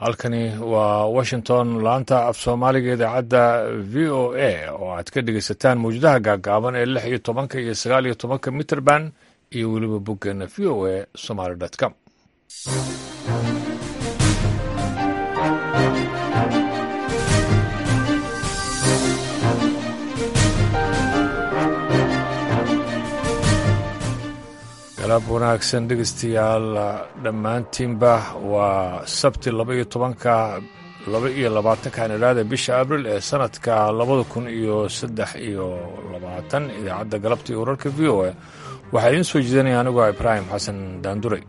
halkani waa washington laanta af soomaaliga idaacadda v o a oo aad ka dhegeysataan mawjadaha gaagaaban ee lix iyo tobanka iyo sagaal iyo tobanka mitrband iyo weliba boggeena v o a somaly com galaab wanaagsan dhegeystayaal dhammaantiinba waa sabti laba iyo tobanka laba iyo labaatanka nidhaada bisha abril ee sanadka labada kun iyo saddex iyo labaatan idaacadda galabta iyo wararka v o a waxaa idiin soo jeedinaya anigoo ibraahim xasan daanduray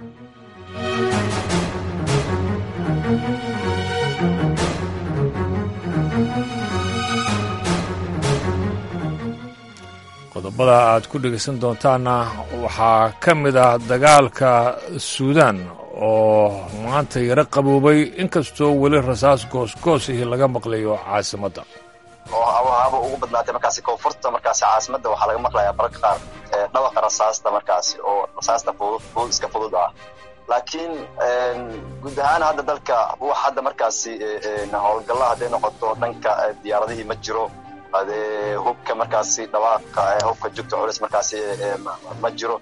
qodobada aad ku dhegaysan doontaanna waxaa ka mid ah dagaalka suudaan oo maanta yaro qaboobay inkastoo weli rasaas goosgoosihii laga maqlayo caasimadda oo haba ugu badnaatay markaasi koonfurta markaasi caasimadda waxaa laga maqlayaa mararka qaar dhawaqa rasaasta markaasi oo rasaasta fudud iska fudud ah laakiin guud ahaan hadda dalka wax hadda markaasi howlgalla hadday noqoto dhanka diyaaradihii ma jiro adee hubka markaasi dhawaaqa hubka jugta culis markaasi ma jiro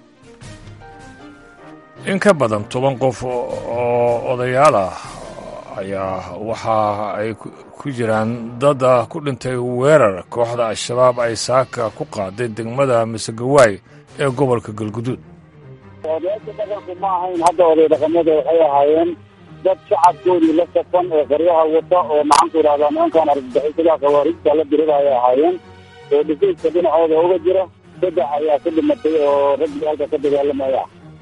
in ka badan toban qof oo odayaal ah ayaa waxa ay ku jiraan dad ku dhintay weerar kooxda al-shabaab ay saaka ku qaaday degmada misegawaay ee gobolka galguduud odayaasha dhaqanku ma ahayn hadda oday dhaqamada waxay ahaayeen dad shacabkoodii la safan ee qaryaha wata oo maxaanku idhahdaa nimankaan argagixisada khawaarijta la dirida ay ahaayeen oo dhifayska dhinacooda uga jira saddex ayaa ka dhimatay oo raggii halka ka dagaalamaya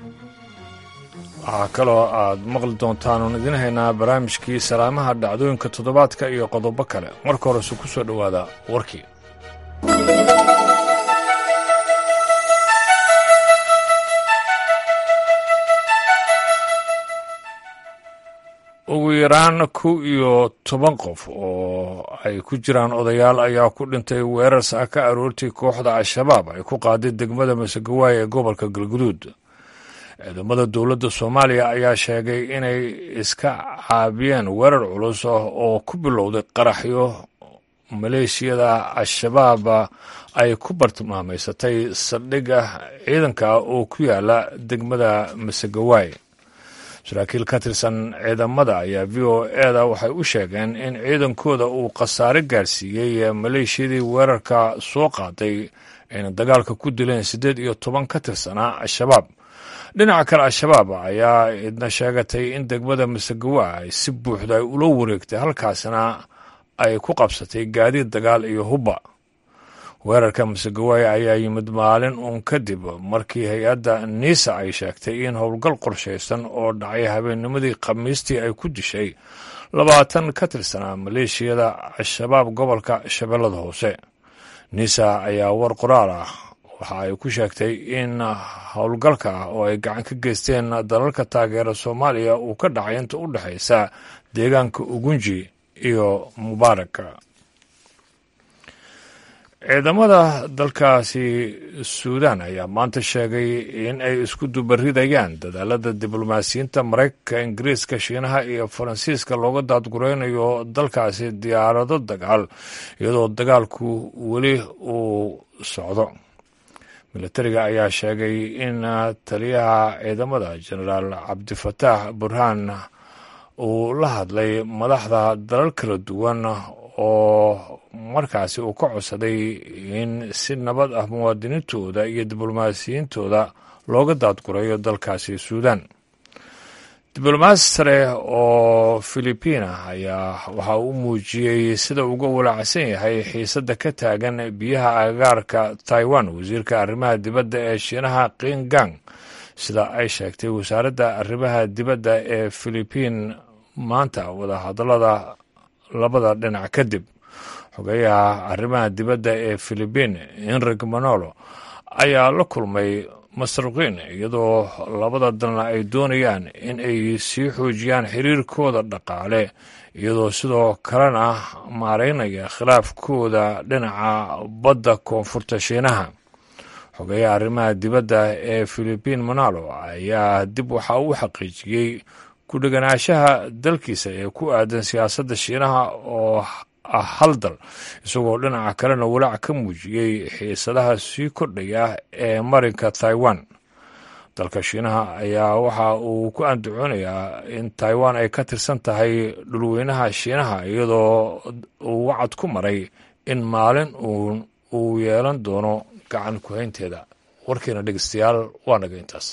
waxaa kaloo aad maqli doontaan oon idiin haynaa barnaamijkii salaamaha dhacdooyinka toddobaadka iyo qodobo kale marka horese ku soo dhowaada warkii ugu yaraan kow iyo toban qof oo ay ku jiraan odayaal ayaa ku dhintay weerar saaka aroortii kooxda al-shabaab ay ku qaaday degmada masegawaay ee gobolka galguduud ciidamada dowladda soomaaliya ayaa sheegay inay iska caabiyeen weerar culus oo ku bilowday qaraxyo maleeshiyada al-shabaab ay ku bartilmaamaysatay saldhigga ciidanka oo ku yaala degmada masegawaay saraakiil ka tirsan ciidamada ayaa v o eda waxay u sheegeen in ciidankooda uu khasaare gaarsiiyey maleeshiyadii weerarka soo qaaday ayna dagaalka ku dileen siddeed iyo toban ka tirsanaa al-shabaab dhinaca kale al-shabaab ayaa idna sheegatay in degmada masegawa ay si buuxda ay ula wareegtay halkaasna ay ku qabsatay gaadiid dagaal iyo hubba weerarka masegawaay ayaa yimid maalin uun kadib markii hay-adda niisa ay sheegtay in howlgal qorshaysan oo dhacay habeennimadii khamiistii ay ku dishay labaatan ka tirsanaa maleeshiyada al-shabaab gobolka shabeellada hoose niisa ayaa war qoraal ah waxa ay ku sheegtay in howlgalka oo ay gacan ka geysteen dalalka taageera soomaaliya uu ka dhacay inta u dhexaysa deegaanka ugunji iyo mubaaraka ciidamada dalkaasi suudaan ayaa maanta sheegay in ay isku dubaridayaan dadaalada diblomaasiyiinta maraykanka ingiriiska shiinaha iyo faransiiska looga daadguraynayo dalkaasi diyaarado dagaal iyadoo dagaalku weli uu socdo milatariga ayaa sheegay in taliyaha ciidamada jenaraal cabdifataax burhaan uu la hadlay madaxda dalal kala duwan oo markaasi uu ka codsaday in si nabad ah muwaadiniintooda iyo diblomaasiyiintooda looga daadgurayo dalkaasi suudaan diblomaasi sare oo filibiina ayaa waxa uu muujiyey sida uga walaacsan yahay xiisadda ka taagan biyaha agagaarka taiwan wasiirka arrimaha dibadda ee shiinaha qingang sida ay sheegtay wasaaradda arrimaha dibadda ee filibiin maanta wadahadallada labada dhinac kadib xogeyaha arrimaha dibadda ee filibiin enrig manolo ayaa la kulmay masruqiin iyadoo labada dalna ay doonayaan in ay sii xoojiyaan xiriirkooda dhaqaale iyadoo sidoo kalena maareynaya khilaafkooda dhinaca badda koonfurta shiinaha xogeyaha arrimaha dibadda ee filibiin manalo ayaa dib waxa uu xaqiijiyey ku dheganaashaha dalkiisa ee ku aadan siyaasadda shiinaha oo ah hal dal isagoo dhinaca kalena walaac ka muujiyey xiisadaha sii kordhaya ee marinka taiwan dalka shiinaha ayaa waxa uu ku andacoonayaa in taiwan ay ka tirsan tahay dhulweynaha shiinaha iyadoo uu wacad ku maray in maalin uun uu yeelan doono gacan ku-haynteeda warkiina dhegeystayaal waa naga intaas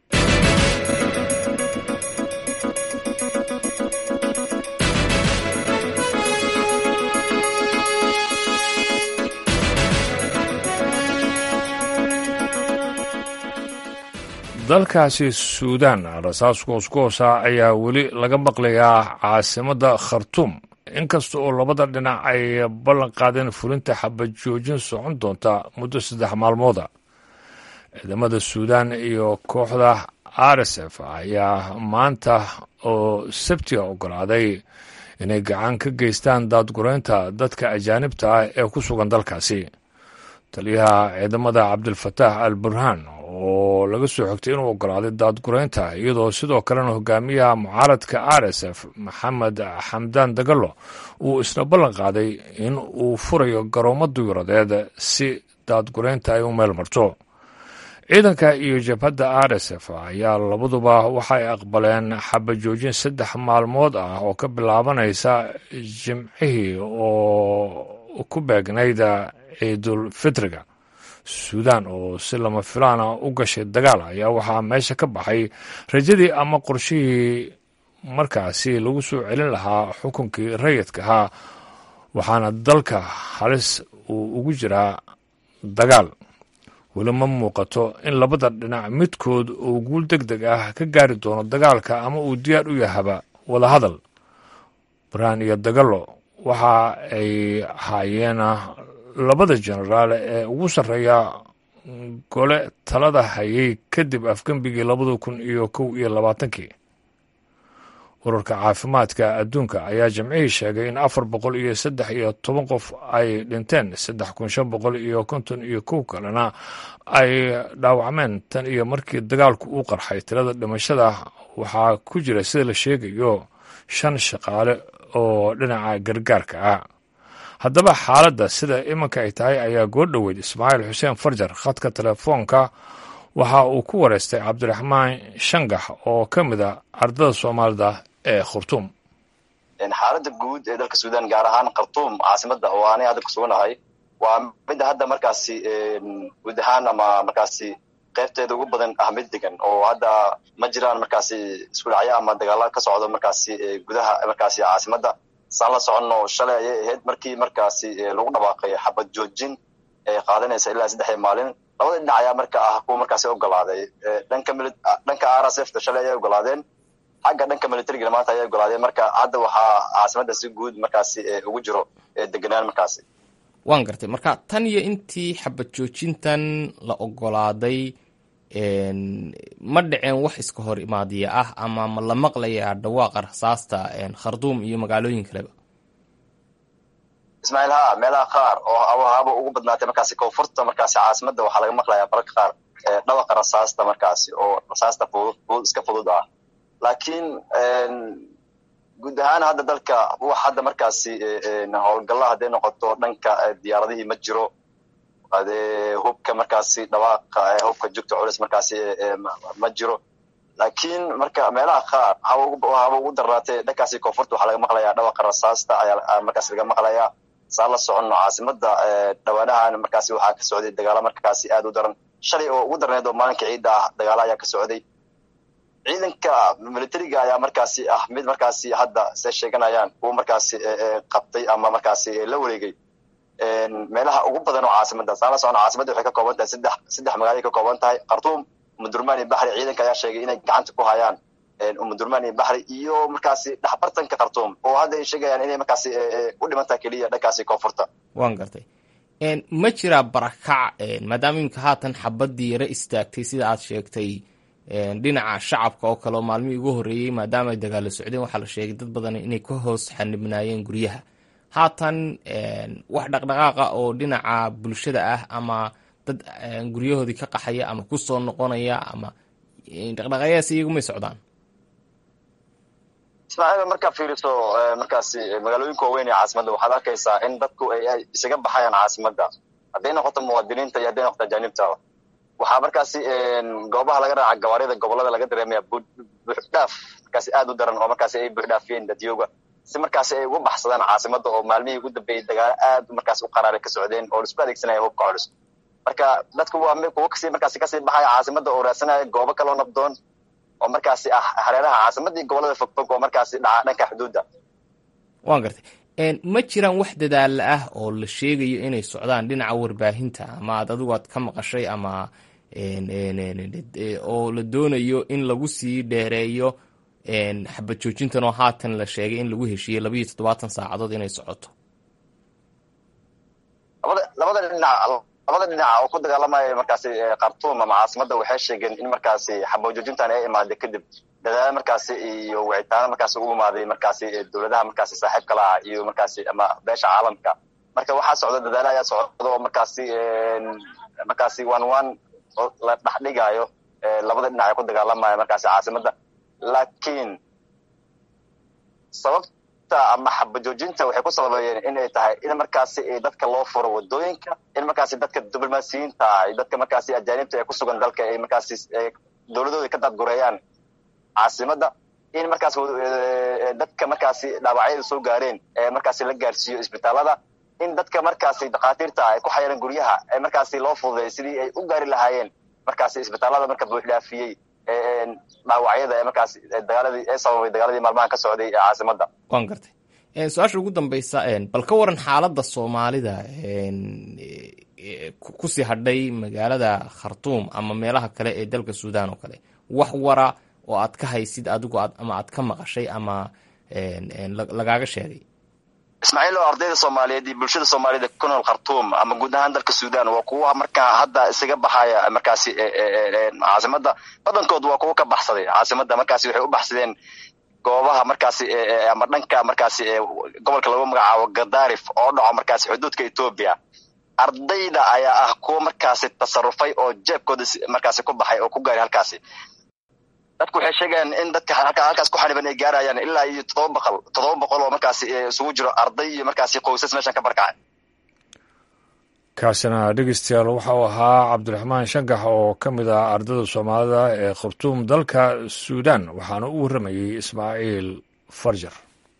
dalkaasi suudaan rasaas goosgoosa ayaa weli laga maqlayaa caasimadda khartuum inkasta oo labada dhinac ay ballan qaadeen fulinta xabad joojin socon doonta muddo saddex maalmooda ciidamada suudaan iyo kooxda r s f ayaa maanta oo sabtiga ogolaaday inay gacan ka geystaan daadgureynta dadka ajaanibta ah ee ku sugan dalkaasi taliyaha ciidamada cabdilfataax al burhaan oo laga soo xogtay inuu ogolaaday daadgureynta iyadoo sidoo kalena hogaamiyaha mucaaradka r s f maxamed xamdaan dagalo uu isna ballan qaaday in uu furayo garoomo duyuradeed si daadgureynta ay u meel marto ciidanka iyo jabhadda r s f ayaa labaduba waxay aqbaleen xabajoojin saddex maalmood ah oo ka bilaabanaysa jimcihii oo ku beegnayd ciidul fitriga suudaan oo si lama filaana u gashay dagaal ayaa waxaa meesha ka baxay rajadii ama qorshihii markaasi lagu soo celin lahaa xukunkii rayidka ahaa waxaana dalka halis uu ugu jiraa dagaal weli ma muuqato in labada dhinac midkood uu guul deg deg ah ka gaari doono dagaalka ama uu diyaar u yahaba wadahadal barhaan iyo dagalo waxa ay ahaayeen labada jenaraal ee ugu sarreeya gole talada hayay kadib afgembigii labada kun iyo kow iyo labaatankii ururka caafimaadka adduunka ayaa jimcihii sheegay in afar boqol iyo saddex iyo toban qof ay dhinteen saddex kun shan boqol iyo konton iyo kow kalena ay dhaawacmeen tan iyo markii dagaalku uu qarxay tirada dhimashada waxaa ku jira sida la sheegayo shan shaqaale oo dhinaca gargaarka ah haddaba xaaladda sida iminka ay tahay ayaa goordhoweyd ismaaciil xuseen farjar khadka telefoonka waxa uu ku wareystay cabdiraxmaan shangax oo ka mid a ardada soomaalida ee khurtuum xaaladda guud ee dalka suudaan gaar ahaan khartuum caasimada oo aanay hadda kusuganahay waa midda hadda markaasi guud ahaan ama markaasi qaybteeda ugu badan ah mid degan oo hadda ma jiraan markaasi isku dhacyo ama dagaala ka socdo markaasi gudaha markaasi caasimada saan la soconno shalay ayay ahayd markii markaasi lagu dhawaaqay xabad joojin ee qaadanaysa ilaa saddexdii maalin labada dhinac ayaa marka ah kuwa markaasi ogolaaday dhanka dhanka r s f ta shalay ayay ogolaadeen xagga dhanka militarigana maanta ayay ogolaadeen marka hadda waxaa caasimada si guud markaasi ugu jiro deganaan markaasi waan gartay marka tan iyo intii xabad joojintan la ogolaaday ma dhiceen wax iska hor imaadiya ah ama ma la maqlayaa dhawaaqa rasaasta kharduum iyo magaalooyin kaleba ismaaciil ha meelaha qaar oo haba ugu badnaatay markaasi koonfurta markaasi caasimada waxaa laga maqlayaa bararka qaar dhawaqa rasaasta markaasi oo rasaasta fudud iska fudud ah laakiin guud ahaan hadda dalka wax hadda markaasi howlgalla hadday noqoto dhanka diyaaradihii ma jiro adee hubka markaasi dhawaaqa hubka jugta culus markaasi ma jiro laakiin marka meelaha qaar haba ugu darnaatay dhankaasi koonfurta waxaa laga maqlayaa dhawaqa rasaasta ayaa markaasi laga maqlayaa saan la soconno caasimada dhawaanahan markaasi waxaa ka socday dagaalo markaasi aad u daran shalay oo ugu darneed oo maalinka ciidda ah dagaalo ayaa ka socday ciidanka militariga ayaa markaasi ah mid markaasi hadda se sheeganayaan kuwa markaasi qabtay ama markaasi la wareegay meelaha ugu badan oo caasimada saan la socno caasimada waxay ka kooban tahay saddex saddex magaalay ka kooban tahay khartuum umudurmaan iyo baxri ciidanka ayaa sheegay inay gacanta ku hayaan umudurmaan iyo baxri iyo markaasi dhexbartanka khartuum oo hadda ay sheegayaan inay markaasi u dhiman tahay keliya dhankaasi koonfurta waan gartay ma jiraa barakac maadaama iminka haatan xabadii yaro istaagtay sida aad sheegtay dhinaca shacabka oo kale oo maalmihii ugu horreeyey maadaama ay dagaalo socdeen waxaa la sheegay dad badan inay ka hoos xanibnaayeen guryaha haatan wax dhaqdhaqaaqa oo dhinaca bulshada ah ama dad guryahoodii ka qaxaya ama ku soo noqonaya ama dhaqdhaqaaqyaas iyagu may socdaan ismaaciil markaa fiiriso markaasi magaalooyinka waaweyn ee caasimadda waxaad arkaysaa in dadku ay isaga baxayaan caasimadda hadday noqoto muwaadiniinta iyo hadday noqoto ajaanibta waxaa markaasi goobaha laga raaca gawaarida gobolada laga dareemaya buuxdhaaf markaasi aad u daran oo markaasi ay buuxdhaafiyeen dadyooga si markaasi ay uga baxsadaan caasimadda oo maalmihii ugu dambeeyey dagaalo aad markaasi u qaraaray ka socdeen oo laisku adeegsanaya hubka culus marka dadku waa kuwo kasii markaasi kasii baxaya caasimadda oo raadsanaya goobo kaloo nabdoon oo markaasi ah hareeraha caasimadda iyo gobolada fogfog oo markaasi dhaca dhanka xuduudda waan gartay ma jiraan wax dadaalla ah oo la sheegayo inay socdaan dhinaca warbaahinta ama aad adigu aad ka maqashay ama oo la doonayo in lagu sii dheereeyo xabad joojintan oo haatan la sheegay in lagu heshiiyey labayo toddobaatan saacadood inay socoto labada labada dhinac labada dhinac oo ku dagaalamaya markaasi khartuum ama caasimadda waxay sheegeen in markaasi xabad joojintan ay imaaday kadib dadaalo markaasi iyo wicitaano markaasi u imaaday markaasi dowladaha markaasi saaxiibka la ah iyo markaasi ama beesha caalamka marka waxaa socda dadaalo ayaa socda oo markaasi markaasi one one la dhexdhigayo labada dhinac ay ku dagaalamaya markaasi caasimadda laakiin sababta ama xabajoojinta waxay ku sababeeyeen in ay tahay in markaasi dadka loo furo wadooyinka in markaasi dadka diblomaasiyiinta iyo dadka markaasi ajaanibta ee ku sugan dalka ay markaasi dowladooda ka daadgureeyaan caasimadda in markaas dadka markaasi dhaawacyada soo gaareen ee markaasi la gaarsiiyo isbitaalada in dadka markaasi dhakhaatiirta ay ku xayiran guryaha ee markaasi loo fududay sidii ay u gaari lahaayeen markaasi isbitaalada marka buuxdhaafiyey dhaawacyada ee markaasi dagaaladii ee sababay dagaaladii maalmahan ka socday ee caasimadda waan gartay su-aasha ugu dambeysa bal ka waran xaaladda soomaalida kusii hadhay magaalada khartuum ama meelaha kale ee dalka suudan oo kale wax wara oo aad ka haysid adigu ama aad ka maqashay ama lagaaga sheegay ismaaciil oo ardayda soomaaliyeed iyo bulshada soomaaliyed ku nool khartuum ama guud ahaan dalka suudan waa kuwa markaa hadda isaga baxaya markaasi caasimadda badankood waa kuwa ka baxsaday caasimadda markaasi waxay u baxsadeen goobaha markaasi ama dhanka markaasi gobolka lagu magacaabo gadarif oo dhaco markaasi xuduudka etoobiya ardayda ayaa ah kuwa markaasi tasarufay oo jeebkooda markaasi ku baxay oo ku gaaray halkaasi dadku waxay sheegayaan in dadka halkaas ku xaniban ay gaarayaan ilaa iyo toddoba boqol toddoba boqol oo markaasi isugu jiro arday iyo markaasi qoysas meeshan ka barkacay kaasina dhegeystayaal waxa uu ahaa cabdiraxmaan shangax oo ka mid ah ardayda soomaalida ee khartuum dalka suudan waxaana u warramayey ismaaciil farjar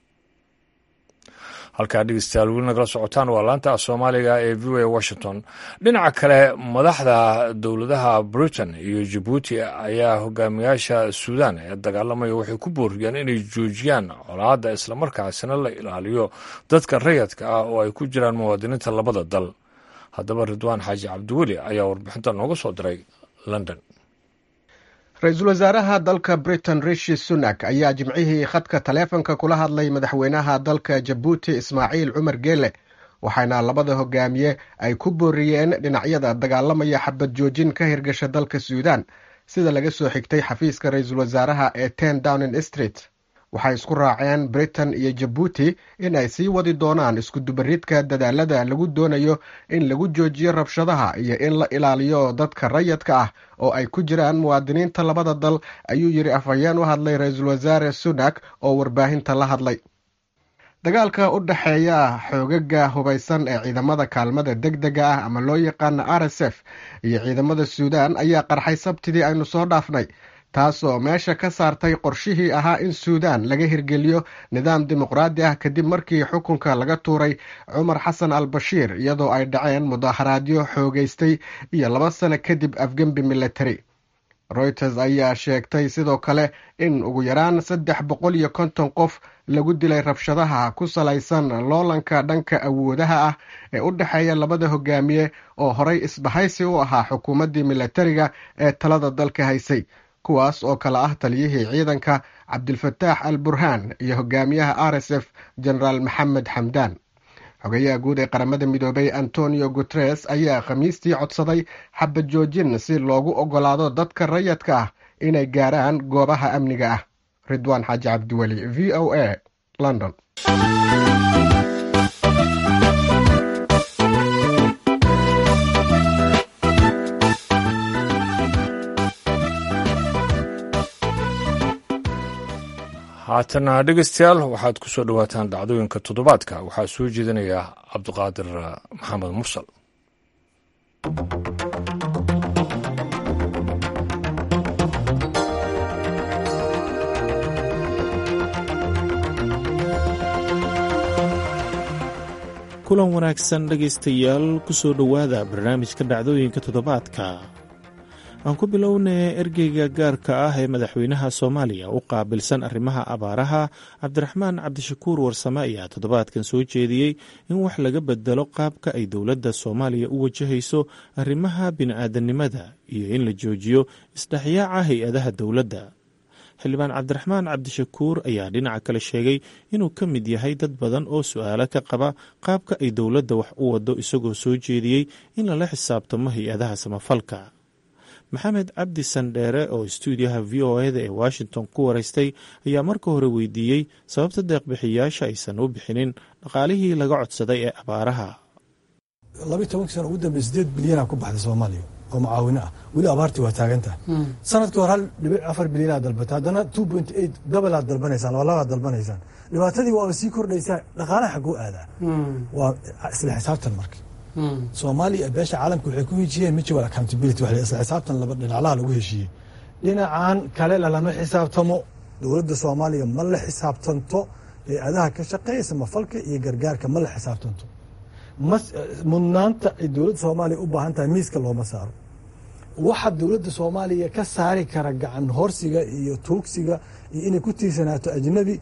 halkaa dhegeystayaal weli nagala socotaan waa laanta soomaaliga ee v o a washington dhinaca kale madaxda dowladaha britain iyo jabuuti ayaa hogaamiyaasha suudan ee dagaalamaya waxay ku booriyeen inay joojiyaan colaadda islamarkaasina la ilaaliyo dadka rayadka ah oo ay ku jiraan muwaadiniinta labada dal haddaba ridwaan xaaji cabdiweli ayaa warbixinta nooga soo diray london ra-iisul wasaaraha dalka britain rishi sunak ayaa jimcihii khadka taleefonka kula hadlay madaxweynaha dalka jabuuti ismaaciil cumar geele waxaana labada hogaamiye ay ku booriyeen dhinacyada dagaalamaya xabad joojin ka hirgasha dalka suudan sida laga soo xigtay xafiiska ra-iisul wasaaraha ee ten downing street waxay isku raaceen britain iyo jabuuti in ay sii wadi doonaan iskudubaridka dadaalada lagu doonayo in lagu joojiyo rabshadaha iyo in la ilaaliyo dadka rayadka ah oo ay ku jiraan muwaadiniinta labada dal ayuu yidhi afhayeen u hadlay ra-iisul wasaare sunak oo warbaahinta la hadlay dagaalka u dhexeeya xoogaga hubaysan ee ciidamada kaalmada deg dega ah ama loo yaqaano r s f iyo ciidamada suudan ayaa qarxay sabtidii aynu soo dhaafnay taasoo meesha ka saartay qorshihii ahaa in suudan laga hirgeliyo nidaam dimuqraadi ah kadib markii xukunka laga tuuray cumar xasan al bashiir iyadoo ay dhaceen mudaharaadyo xoogeystay iyo laba sano kadib afgembi military reuters ayaa sheegtay sidoo kale in ugu yaraan saddex boqol iyo konton qof lagu dilay rabshadaha ku salaysan loolanka dhanka awoodaha ah ee u dhexeeya labada hogaamiye oo horay isbahaysi u ahaa xukuumaddii militariga ee talada dalka haysay kuwaas oo kale ah taliyihii ciidanka cabdilfataax al burhaan iyo hogaamiyaha r s f genaraal maxamed xamdaan xogeyaha guud ee qaramada midoobay antonio guteres ayaa khamiistii codsaday xabad joojin si loogu ogolaado dadka rayadka ah inay gaaraan goobaha amniga ah ridwaan xaaji cabdiweli v o a london haatana dhegeystayaal waxaad ku soo dhowaataan dhacdooyinka toddobaadka waxaa soo jeedinaya cabdiqaadir maxamed mursal kulan wanaagsan dhegaystayaal ku soo dhowaada barnaamijka dhacdooyinka toddobaadka aan ku bilownay ergeyga gaarka ah ee madaxweynaha soomaaliya u qaabilsan arrimaha abaaraha cabdiraxmaan cabdishakuur warsame ayaa toddobaadkan soo jeediyey in wax laga bedelo qaabka ay dowladda soomaaliya u wajahayso arrimaha bini'aadanimada iyo in la joojiyo isdhexyaaca hay-adaha dowladda xildhibaan cabdiraxmaan cabdishakuur ayaa dhinaca kale sheegay inuu ka mid yahay dad badan oo su-aalo ka qaba qaabka ay dowladda wax u wado isagoo soo jeediyey in lala xisaabtamo hay-adaha samafalka maxamed cabdi sandheere oo stuudiyaha v o eda ee washington ku waraystay ayaa marka hore weydiiyey sababta deeqbixiyaasha aysan u bixinin dhaqaalihii laga codsaday ee abaaraha labiyi tobankii sana ugu dambey sideed bilyanaa ku baxday soomaaliya oo mucaawino ah weli abaartii waa taagan tahay sanadkii hore hal dhibic afar bilyanaa dalbatay haddana two point eight dabalaad dalbanaysaan labalabaad dalbanaysaan dhibaatadii waaba sii kordhaysaa dhaqaalaha xagguu aadaa waa isla xisaabtan marka soomaaliya beesha caalamka waxay ku heshiyeen mutual accountability wax isla xisaabtan laba dhinaclaha lagu heshiiyey dhinacan kale lalama xisaabtamo dowladda soomaaliya ma la xisaabtanto hay-adaha ka shaqeeya samafalka iyo gargaarka ma la xisaabtanto mudnaanta ay dowladda soomaaliya u baahan tahay miiska looma saaro waxa dowladda soomaaliya ka saari kara gacan horsiga iyo tuugsiga iyo inay ku tiirsanaato ajnabi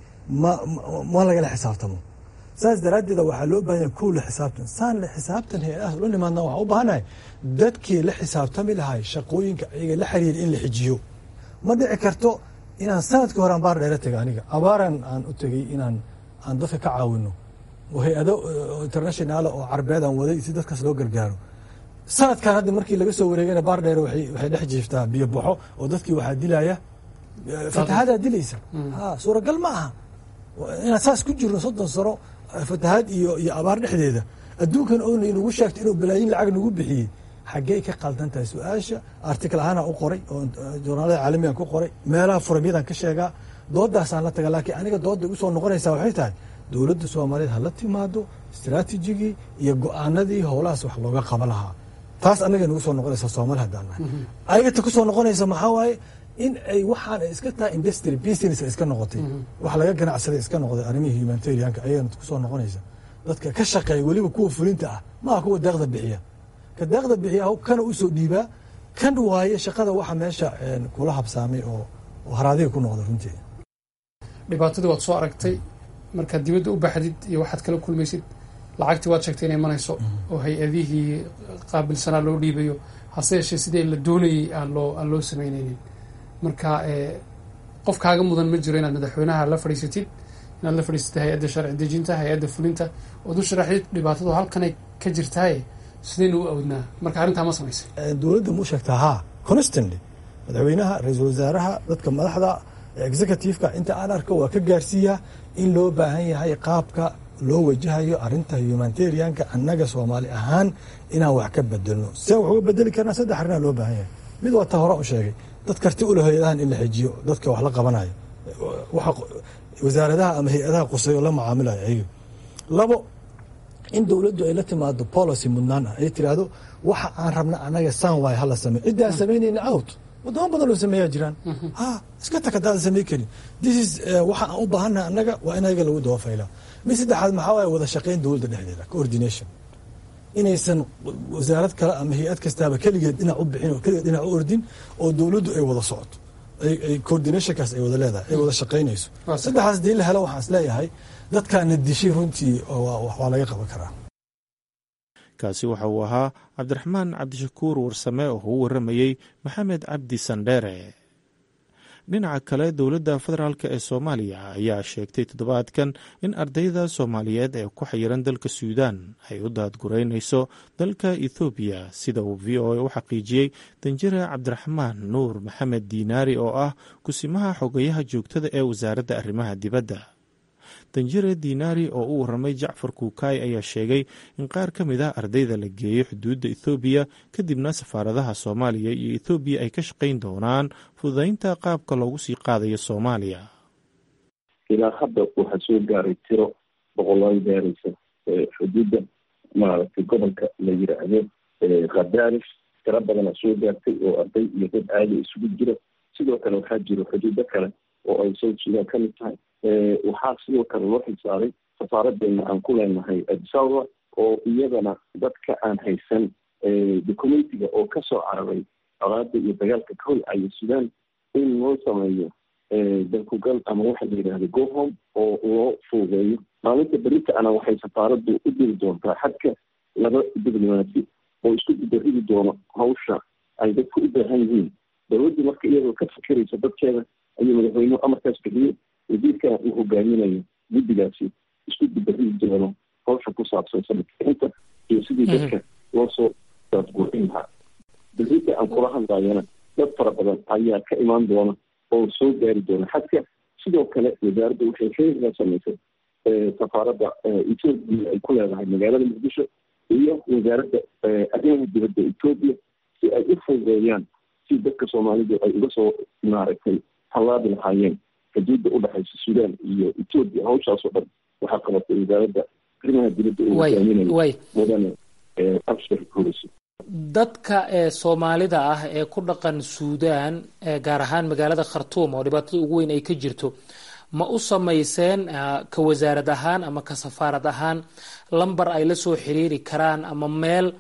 ma lagala xisaabtamo saas daraaddeeda waxaa loo baahanya kow la xisaabtan saan la xisaabtan hay-adahaas ula nimaadna waxaan u baahanahay dadkii la xisaabtami lahay shaqooyinka ayaga la xiriira in la xijiyo ma dhici karto inaan sanadkii hore aan baar dheera tegay aniga abaaran aan u tegey inaan aan dadka ka caawino oo hay-ado internationaala oo carbeed aan waday si dadkaas loo gargaaro sanadkan hadda markii laga soo wareegana baar dheere waxay dhex jiiftaa biyo baxo oo dadkii waxaa dilaya fatahadaa dilaysa ha suuragal ma aha inaan saas ku jirno soddon sano fatahaad iyo iyo abaar dhexdeeda adduunkan oona inagu sheegto inuu balaayin lacag nagu bixiyey xaggey ka qaldan tahay su-aasha article ahaana u qoray oo journaalada caalamigan ku qoray meelaha furamyadan ka sheegaa doodaasaan la taga laakiin aniga dooda igu soo noqonaysaa waxay tahay dowladda soomaaliyeed ha la timaado istraatijigii iyo go-aanadii howlahaas wax looga qaba lahaa taas anaga nagu soo noqonaysa soomaali haddaan nahay ayagata ku soo noqonaysa maxaa waaye in ay waxaan iska tahay industry business iska noqotay wax laga ganacsaday iska noqday arrimihii humanitarianka ayagana kusoo noqonaysa dadka ka shaqeeya weliba kuwa fulinta ah maaha kuwa deeqda bixiya ka deeqda bixiya kana usoo dhiibaa kan waaye shaqada waxa meesha kula habsaamay oo haraadiga ku noqda runtii dhibaatadii waad soo aragtay markaad dibadda u baxdid iyo waxaad kala kulmaysid lacagtii waad sheegtay inay imanayso oo hay-adihii qaabilsanaa loo dhiibayo hase yeeshee sidii la doonayey aan loo aan loo samaynaynin marka qof kaaga mudan ma jiro inaad madaxweynaha la fadhiisatid inaad la fadhiisatid hay-adda sharci dejinta hay-adda fulinta ood u sharaxdid dhibaatadu halkanay ka jirtaaye sidaynu u awdnaa marka arrintaa ma samaysay dowladda mu sheegtaa haa constantly madaxweynaha ra-iisul wasaaraha dadka madaxda executiveka inta aan arko waa ka gaarsiiyaa in loo baahan yahay qaabka loo wajahayo arinta humanitarianka annaga soomaali ahaan inaan wax ka bedelno se wax uga bedeli karnaa saddex arrinaa loo baahan yahay mid waa ta hore u sheegay dad karti ula hay-adahan in la xijiyo dadka wax la qabanayo wasaaradaha ama hay-adaha quseeyo la macaamilayo ayaga labo in dowladdu ay la timaado policy mudnaan ah ay tiraahdo waxa aan rabna annaga san waay hala samey ciddi aan samaynayna out wadamo badan loo sameeyaa jiraan ha iska tag hadaadan samey karin this is waxa aan u baahannaha annaga waa in ayaga lagu dabafaylaa mid saddexaad maxaa waaye wada shaqayn dowladda dhexdeeda coordination inaysan wasaarad kale ama hay-ad kastaaba keligeed dhinac u bixin oo keligeed dhinac u ordin oo dowladdu ay wada socoto ay coordinationkaas ay wada leedahay ay wada shaqaynayso saddexaas dii la helo waxaan is leeyahay dadkaana dishay runtii waa laga qaban karaa kaasi waxa uu ahaa cabdiraxmaan cabdishakuur warsame oo u waramayey maxamed cabdi sandheere dhinaca kale dowladda federaalk ee soomaaliya ayaa sheegtay toddobaadkan in ardayda soomaaliyeed ee ku xayiran dalka suudaan ay u daadgureynayso dalka ethoobiya sida uu v o a u xaqiijiyey danjire cabdiraxmaan nuur maxamed diinaari oo ah kusimaha xogayaha joogtada ee wasaaradda arrimaha dibadda danjire diinaari oo u waramay jacfar kuukaay ayaa sheegay in qaar ka mid ah ardayda la geeyo xuduudda ethoobiya kadibna safaaradaha soomaaliya iyo ethoobiya ay ka shaqayn doonaan fududaynta qaabka loogu sii qaadayo soomaaliya ilaa hadda waxaa soo gaaray tiro boqolaal gaaraysa xuduudda maaragtay gobolka la yiraahdo khadaarif tiro badana soo gaartay oo arday iyo dad caadi isugu jira sidoo kale waxaa jiro xuduudo kale oo ay south sudan ka mid tahay waxaa sidoo kale loo xilsaaray safaaradeena aan ku leenahay adisababa oo iyadana dadka aan haysan documentiga oo kasoo cararay colaada iyo dagaalka ka holcaya sudan in loo sameeyo dalkugal ama waxa la yidhahda gohom oo loo fuugeeyo maalinta berita ana waxay safaaradu u diri doontaa xadka laba diblomaasi oo isku gudaridi doono hawsha ay dadku u baahan yihiin dowladdu marka iyadoo ka fikiraysa dadkeeda ayuu madaxweynuhu amarkaas bixiyey wasiirkan uu hogaaminayo guddigaasi isku gudaridi doono hawsha ku saabsan sanadkiinta iyo sidii dadka loo soo daadguurin lahaa berita aan kula hadlayana dad fara badan ayaa ka imaan doona oo soo gaari doona xadka sidoo kale wasaaradda waxay xiriirka samaysay safaaradda etoobiya ay ku leedahay magaalada muqdisho iyo wasaaradda arrimaha dibadda etoobiya si ay u fududeeyaan si dadka soomaalidu ay uga soo maaragtay hallaabi lahaayeen xuduudda u dhexaysa sudan iyo etoobiya hawshaasoo dhan waxaa qabatay wasaaradda arrimaha dibadda ee hogaaminaya mudane abshir hureyso dadka ee soomaalida ah ee ku dhaqan suudaan gaar ahaan magaalada khartuum oo dhibaatada ugu weyn ay ka jirto ma u samayseen ka wasaarad ahaan ama ka safaarad ahaan lamber ay la soo xiriiri karaan ama meel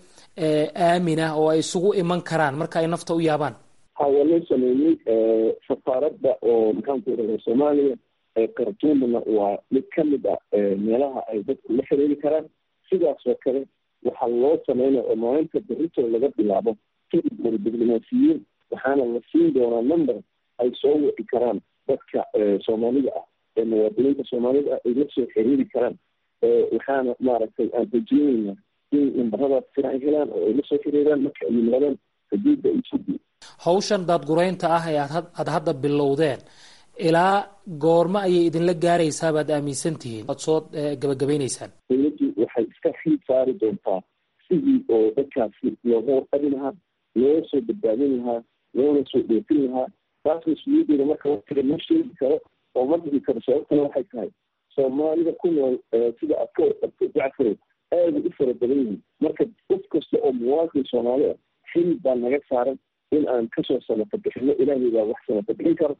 aamin ah oo ay isugu iman karaan marka ay nafta u yaabaan ha waa loo sameeyey safaaradda oo maxaanku iraha soomaaliya khartuumna waa mid ka mid ah meelaha ay dadku la xiriiri karaan sidaas oo kale waxaa loo sameynaya oo maalinta berito laga bilaabo kadib diblomaasiyiin waxaana la siin doonaa number ay soo wici karaan dadka soomaalida ah ee muwaadiniinta soomaalida ah ay la soo xiriiri karaan waxaana maaragtay aan rajeynayna in nambaradaas sira ay helaan oo ay la soo xiriiraan marka ay yimaadaan xuduudda etoobiya hawshan daadgureynta ah ee aad hadda bilowdeen ilaa goormo ayay idinla gaaraysaa baad aaminsan tihiin oad soo gabagabaynaysaan dowladdu waxay iska xiid saari doontaa sidii oo dadkaasi looga warqabi lahaa loo soo badbaadin lahaa loona soo dhoofin lahaa taas mas-uuliyaddeeda marka watiga ma sheegi karo oo ma dhigi karo sababtana waxay tahay soomaalida ku nool sida aad ka warqabto jacfarow aada u fara badan yihiin marka qof kasta oo muwaadin soomaali ah xilib baa naga saaran in aan kasoo samata bixino ilaahay baa wax samata bixin karo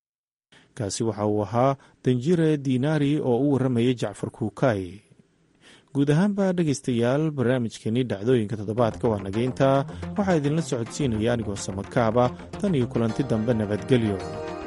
kaasi waxa uu ahaa danjire diinaari oo u warramayay jacfar kuukay guud ahaanba dhegaystayaal barnaamijkeenii dhacdooyinka toddobaadka waa nageynta waxaa idinla socodsiinaya anigoo samakaaba tan iyo kulanti dambe nabadgelyo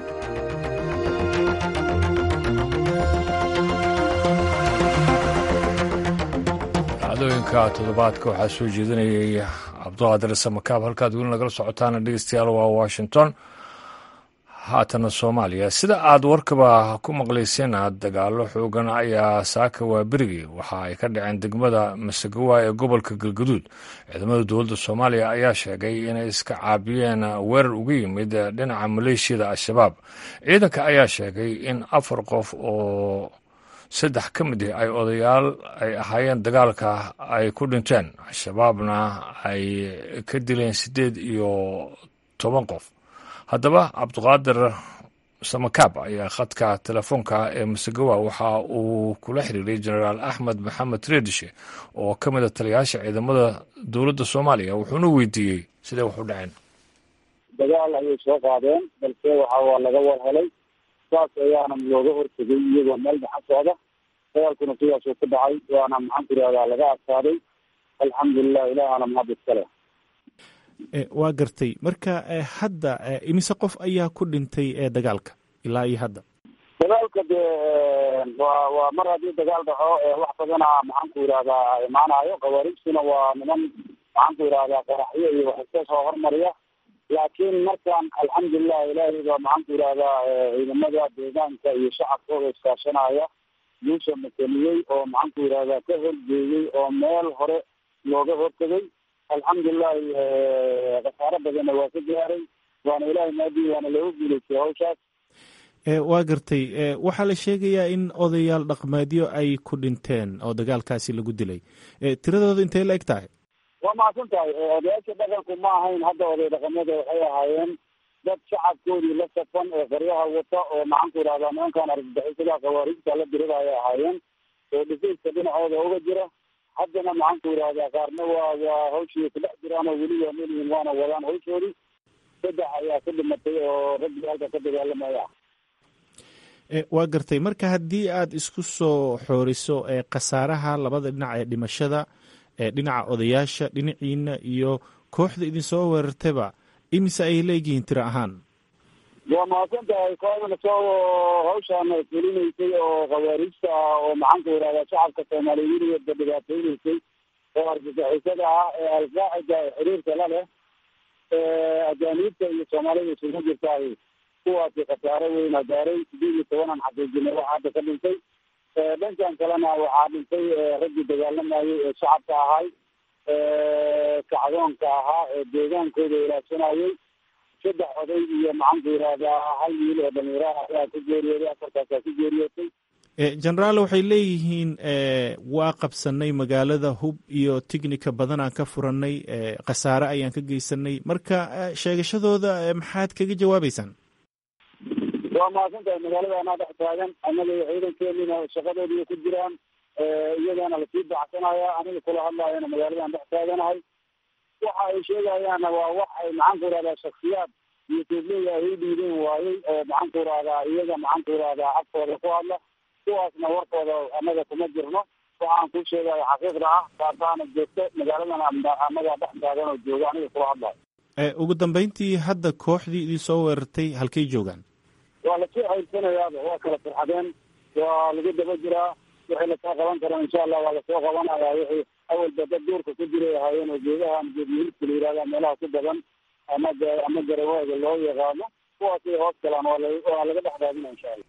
dhacdooyinka toddobaadka waxaa soo jeedinayay cabduqaadir samakaab halkaad weli nagala socotaana dhegeystayaal waa washington haatana soomaaliya sida aad warkaba ku maqlayseen dagaalo xoogan ayaa saaka waa berigii waxa ay ka dhaceen degmada masagawa ee gobolka galgaduud ciidamada dowladda soomaaliya ayaa sheegay inay iska caabiyeen weerar uga yimid dhinaca maleeshiyada al-shabaab ciidanka ayaa sheegay in afar qof oo saddex ka mid ah ay odayaal ay ahaayeen dagaalka ay ku dhinteen al-shabaabna ay ka dileen siddeed iyo toban qof haddaba cabduqaadir samakaab ayaa khadka telefoonka ee masagawa waxa uu kula xiriiray jenaraal axmed maxamed reedishe oo ka mid a taliyayaasha ciidamada dowladda soomaaliya wuxuuna weydiiyey sidee wax u dhaceen dagaal ayay soo qaadeen balse waxa waa laga war helay saas ayaana looga hortegay iyagoo meel dhaxan socda dagaalkuna sidaasuu ku dhacay waana maxaan ku ihahdaa laga adkaaday alxamdulilah ilaahana mahad iskale waa gartay marka hadda imise qof ayaa ku dhintay ee dagaalka ilaa iyo hadda dagaalka dee waa waa mar haddii dagaal dhaco wax badana maxaan ku yidhahdaa imaanayo khawaariijtuna waa niman maxaan ku yidhahdaa qaraxyo iyo wax iska soo hormariya laakiin markaan alxamdulilah ilaahay baa maxaan ku yidhahdaa ciidamada deegaanka iyo shacabkooda iskaashanaya guusha makeniyey oo maxaan ku yidhahdaa ka horjeeyey oo meel hore looga hortegay alxamdulilahi khasaaro badanna waa ka gaaray waana ilahay maadi waana looga guuleystay hawshaas waa gartay waxaa la sheegayaa in odayaal dhaqmeedyo ay ku dhinteen oo dagaalkaasi lagu dilay tiradooda intay la eg tahay waa mahadsan tahay odayaasha dhaqanku ma ahayn hadda oday dhaqamada waxay ahaayeen dad shacabkoodii la safan ee qaryaha wata oo maxaan ku idhahdaa nimankan argagixisada khawaariijta la dirida ayay ahaayeen oo dhifayska dhinacooda uga jira haddana maxaan ku idhahdaa qaarna waa waa hawshii kudhex jiraan oo weli waa melihin waana wadaan hawshoodii saddex ayaa ku dhimatay oo raggii halka ka dagaalamaya waa gartay marka haddii aad isku soo xooriso khasaaraha labada dhinac ee dhimashada dhinaca odayaasha dhinaciina iyo kooxda idinsoo weerartayba imise ay leeyihiin tiro ahaan waa mahadsan tahay kooxdana soo hawshaan fulinaysay oo khawaariijta ah oo maxaan ku idhahdaa shacabka soomaaliyeed weligeedba dhibaateynaysay oo argagixisada ah ee alqaacida ee xiriirka la leh ajaaniibta iyo soomaalida isugu jirtaay kuwaasi khasaaro weyna gaaray sideed iyo tobanan xaqiijinay waxaa hadda ka dhintay dhankan kalena waxaa dhintay raggii dagaalamayay ee shacabka ahay kacdoonka ahaa ee deegaankooda ilaashanayay saddex oday iyo maxaan ku yidhahdaa hal wiil oo dhalinyaraha ayaa ku geeriyooday afartaasaa ku geeriyootay genaraal waxay leeyihiin waa qabsanay magaalada hub iyo tignika badanaan ka furanay khasaare ayaan ka geysanay marka sheegashadooda maxaad kaga jawaabeysaan waa mahadsan tahay magaalada anaa dhex taagan annaga iyo ciidankeenina shaqadoodiiya ku jiraan iyagana lasii baxsanaya aniga kula hadlaayana magaaladan dhex taaganahay waxa ay sheegayaanna waa wax ay maxaan ku idhahdaa shaksiyaad iyo tuubleyda ay u dhiideen waayey oo maxaan ku idhahdaa iyaga maxaan ku idhahdaa afkooda ku hadla kuwaasna warkooda annaga kuma jirno waxaan ku sheegaya xaqiiqda ah taasaana joogto magaaladan annaga dhex taagan oo jooga aniga kula hadlayo ugu dambeyntii hadda kooxdii idin soo weerartay halkay joogaan waa lasoo xaylsanayaaba waa kala farxadeen waa lagu daba jiraa wixii lasoo qaban karo insha allah waa lasoo qabanaya wixii awalba dad duurka ku jiray ahaayeen oo geedaha geedyihiidka la yihahda meelaha ku badan ama ama garawaaga loo yaqaano kuwaasay hoos galaan waa laga dhex raadina insha allah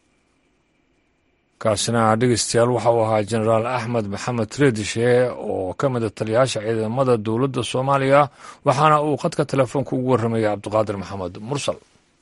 kaasina dhegeystayaal waxa uu ahaa jenaraal axmed maxamed treedishe oo ka mida taliyayaasha ciidamada dowladda soomaaliya waxaana uu khadka telefoonka ugu warramayay cabdiqaadir maxamed mursal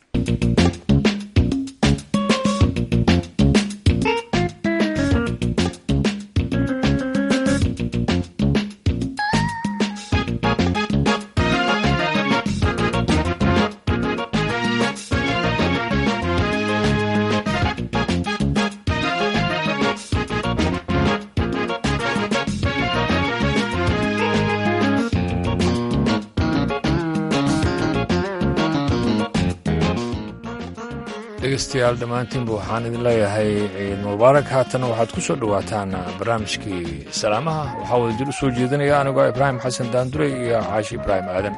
dhegeystayaal dhammaantiinba waxaan idin leeyahay ciid mubaarak haatana waxaad ku soo dhowaataan barnaamijkii salaamaha waxaa wada jir u soo jeedinaya anigoo ibraahim xasan daandurey iyo caashi ibraahim aadan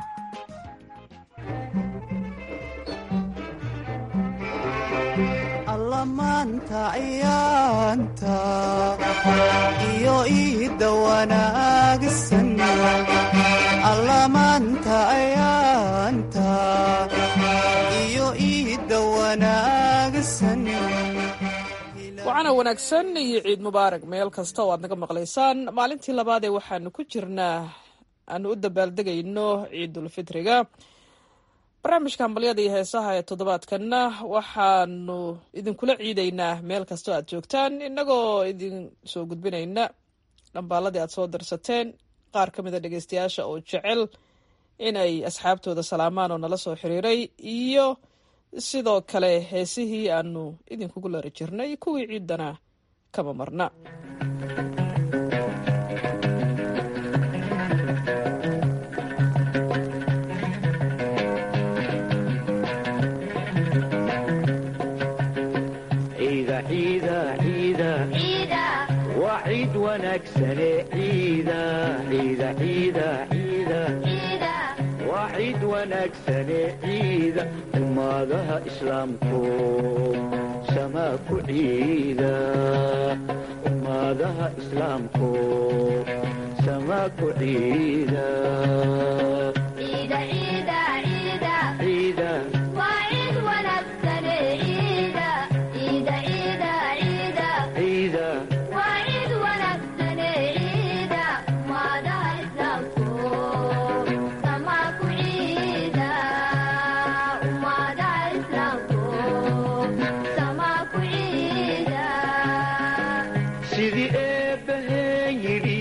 allamaanta ciyaanta iyo iidda wanaagsan allamaanta ciyaanta iyo iidda wanaagsan wacana wanaagsan iyo ciid mubaarak meel kasta oo aad naga maqlaysaan maalintii labaad ee waxaanu ku jirnaa aanu u dabaaldegayno ciidulfitriga barnaamijka hambalyada iyo heesaha ee toddobaadkanna waxaanu idinkula ciidaynaa meel kastoo aad joogtaan innagoo idin soo gudbinayna dhambaaladii aad soo darsateen qaar ka mida dhegeystayaasha oo jecel inay asxaabtooda salaamaan oo nala soo xiriiray iyo sidoo kale heesihii aanu idinkugu lari jirnay kuwii ciidana kama marna waa ciid wanaagsane ciida ciida ciida ciida waa ciid wanaagsane ciida ummadaha islaamku samaa ku ciida ummadaha islaamku samaa ku ciida sidii eebbaheen yidhi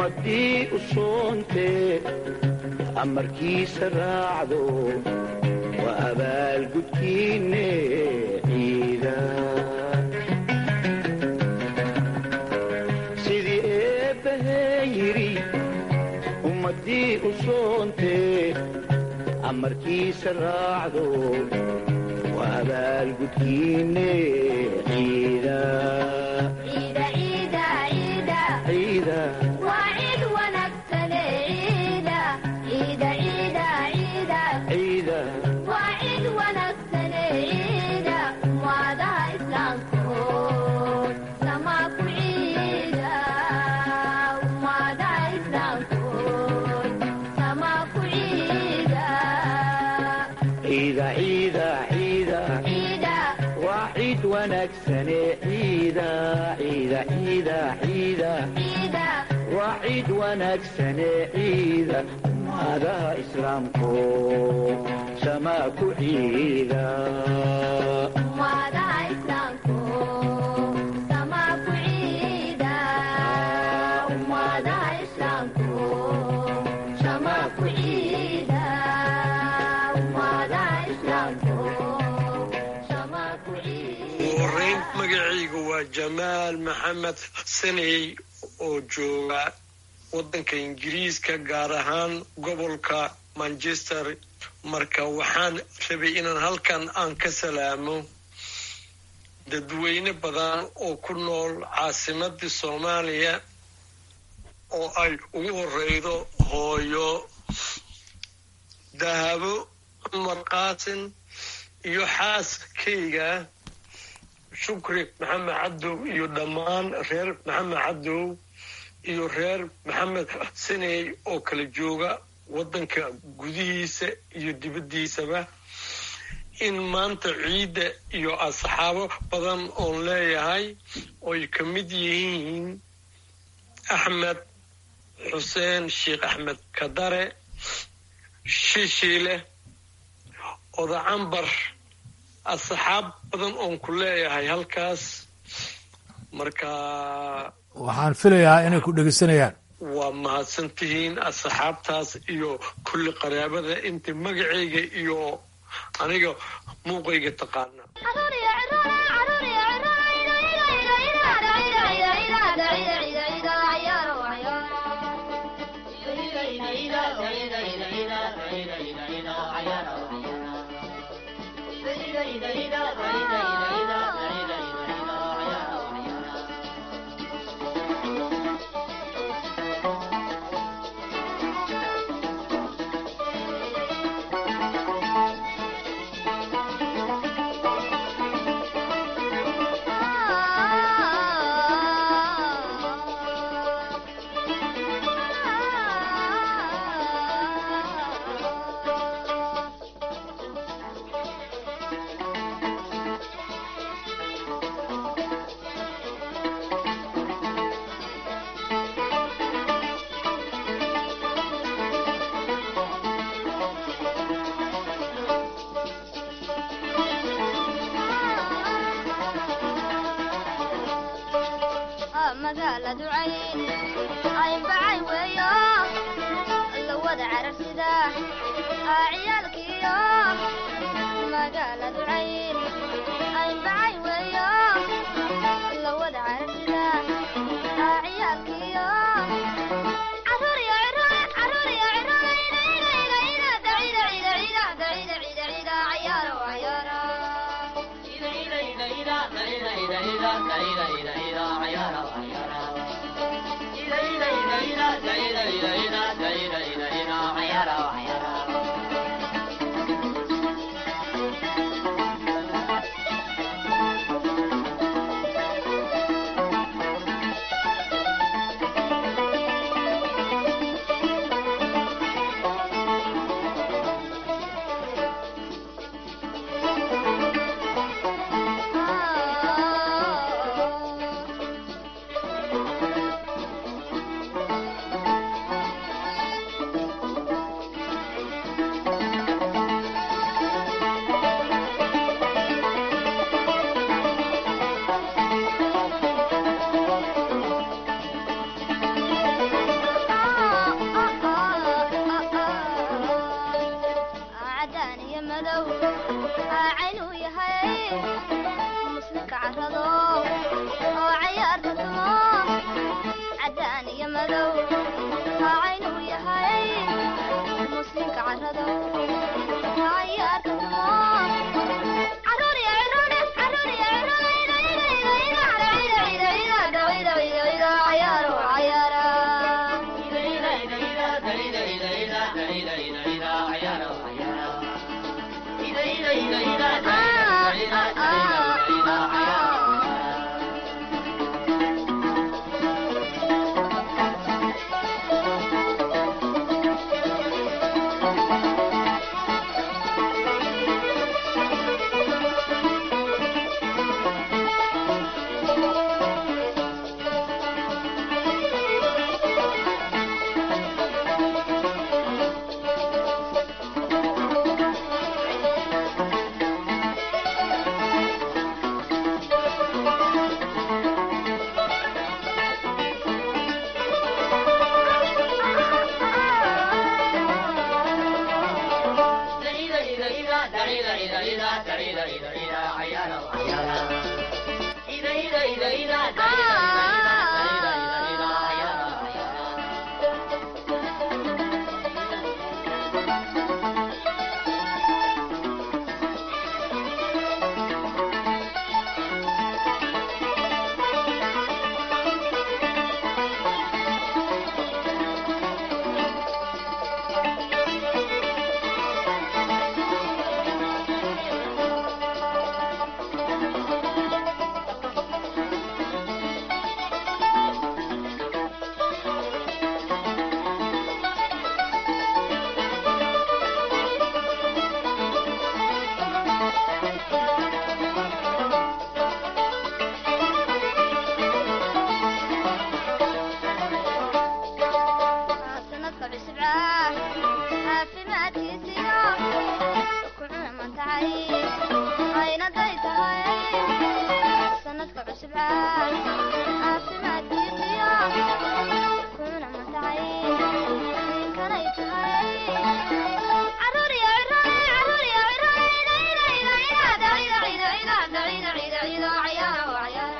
ummaddii u soontee amarkiisa raacdo waa abaalgudkiinne ciida sidii eebbahee yidhi ummaddii u soontee amarkiisa raacdo waa abaalgudkiinne ciida ciida ciida ciida ciida ciida waa ciid wanaagsane ciida ciida ciida ciida waa ciid wanaagsane ciida ummadaha islaamku samaa ku ciida ugu horeyn magacaygu waa jamaal maxamed saney oo jooga waddanka ingiriiska gaar ahaan gobolka manchester marka waxaan rabay inaan halkan aan ka salaamo dadweyne badan oo ku nool caasimadii soomaaliya oo ay ugu horeydo hooyo dahabo cumar qaasin iyo xaaskayga shukri maxamed cabdow iyo dhammaan reer maxamed cabdow iyo reer maxamed siney oo kala jooga waddanka gudihiisa iyo dibaddiisaba in maanta ciidda iyo asxaabo badan oon leeyahay oy ka mid yihiin axmed xuseen sheekh axmed kadare shishiile odacambar asxaab badan oon ku leeyahay halkaas marka waxaan filayaa inay ku dhegeysanayaan waa mahadsantihiin asxaabtaas iyo kulli qaraabada inta magacayga iyo aniga muuqayga taqaana magaaladu cayn aynbacay weeyo la wada cararsida ciyaalkiyo magaaladu cayn aynbacay weeyo la wada cararsida ciyaalkiyo caruuriyo ciroole caruuriyo ciroole ina ina ina ina dacida cida cida dacida cida cida cayaaro cayaaro madow haacaynuu yahay muslimka caradow hacayaarka tumo caruur iyo ciroole caruur iyo ciroole cayaaro cayaara sanadka cusub ah caafimaadkiisiyo ku cunamantacay aynaday tahay sanadka cusub ah caafimaadkiisiyo ku cunamantacay ninkanay tahay caruur iyo ciroole caruur iyo ciroole cayaaro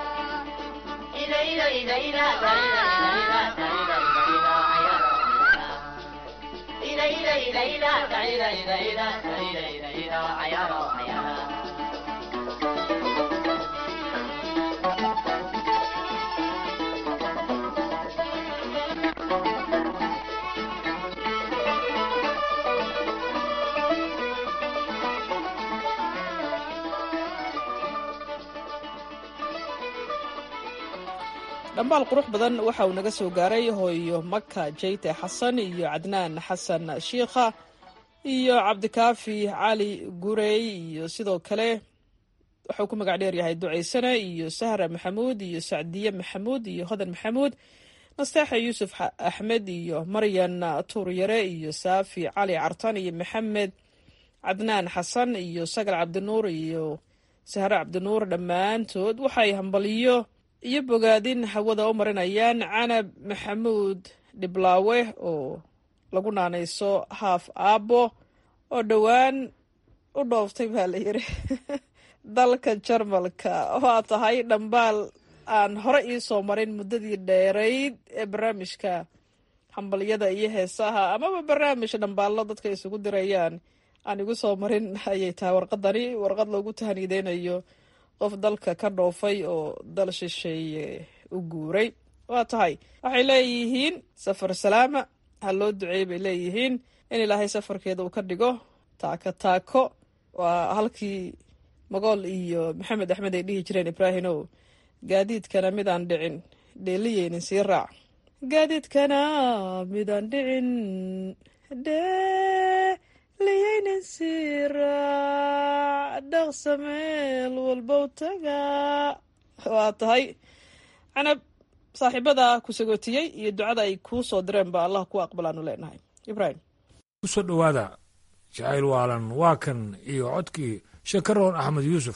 dhambaal qurux badan waxa uu naga soo gaaray hooyo maka jayte xasan iyo cadnaan xasan shiikha iyo cabdikaafi cali gurey iyo sidoo kale wuxuu ku magac dheer yahay ducaysane iyo sahra maxamuud iyo sacdiye maxamuud iyo hodan maxamuud nasteexa yuusuf axmed iyo maryan tuuryare iyo saafi cali cartan iyo maxamed cadnaan xasan iyo sagal cabdinuur iyo sahre cabdinuur dhammaantood waxay hambaliyo iyo bogaadin hawada u marinayaan canab maxamuud dhiblaawe oo lagu naanayso haaf aabbo oo dhowaan u dhooftay baa la yidhi dalka jarmalka waa tahay dhambaal aan hore ii soo marin muddadii dheerayd ee barnaamijka hambalyada iyo heesaha amaba barnaamij dhambaallo dadka isugu dirayaan aan igu soo marin ayay tahay warqadani warqad loogu tahaniideynayo qof dalka ka dhoofay oo dal shisheeye u guuray waa tahay waxay leeyihiin safar salaama ha loo duceey bay leeyihiin in ilaahay safarkeeda uu ka dhigo taako taako waa halkii magool iyo maxamed axmed ay dhihi jireen ibraahimow gaadiidkana midaan dhicin dheeliyeynin sii raac gaadiidkana midaan dhicin dheeliyeynin sii raac dhaqsa meel walbow taga waa tahay canab saaxiibada ku sagootiyey iyo ducada ay kuu soo direen ba allah ku aqbalaanu leenahay ibraahim kusoo dhowaada jacayl waalan waa kan iyo codkii shakaroon axmed yuusuf